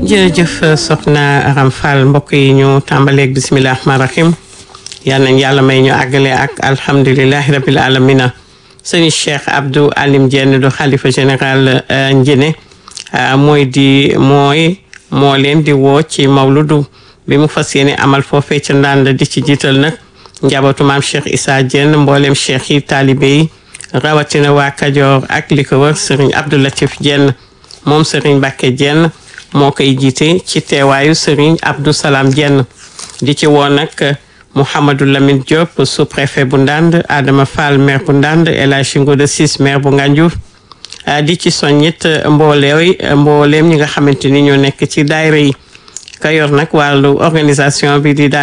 jërëjëf soxna Aram Fall mbokk yi ñu tàmbaleeg bisimilah rahmaani rahim yal nañ yàlla may ñu àggale ak alhamdulilahi rabil alamina sëñ Cheikh Abdou Alim Dieng du xalifa général Njine mooy di mooy moo leen di woo ci mawludu bi mu fas yéene amal foofee ca ndànd di ci jiital nag njabootu maam Cheikh Issa Dieng mboolem cheikh yi taalibe yi rawatina waa Kajoor ak li ko wër sëriñ Abdou Latif Dieng moom sëriñ Mbacke Dieng moo koy jiite ci teewaayu sëriñ Abdou Salam Dieng di ci woo nag Mouhamadou Lamine Diop sous-préfet bu Ndande Adama Fall maire bu Ndande El Hadji Ngouda Ciss maire bu Ngandiouf di ci soññit mbooleew mbooleem ñi nga xamante ni ñoo nekk ci daayira yi ka yor nag wàllu organisation bi di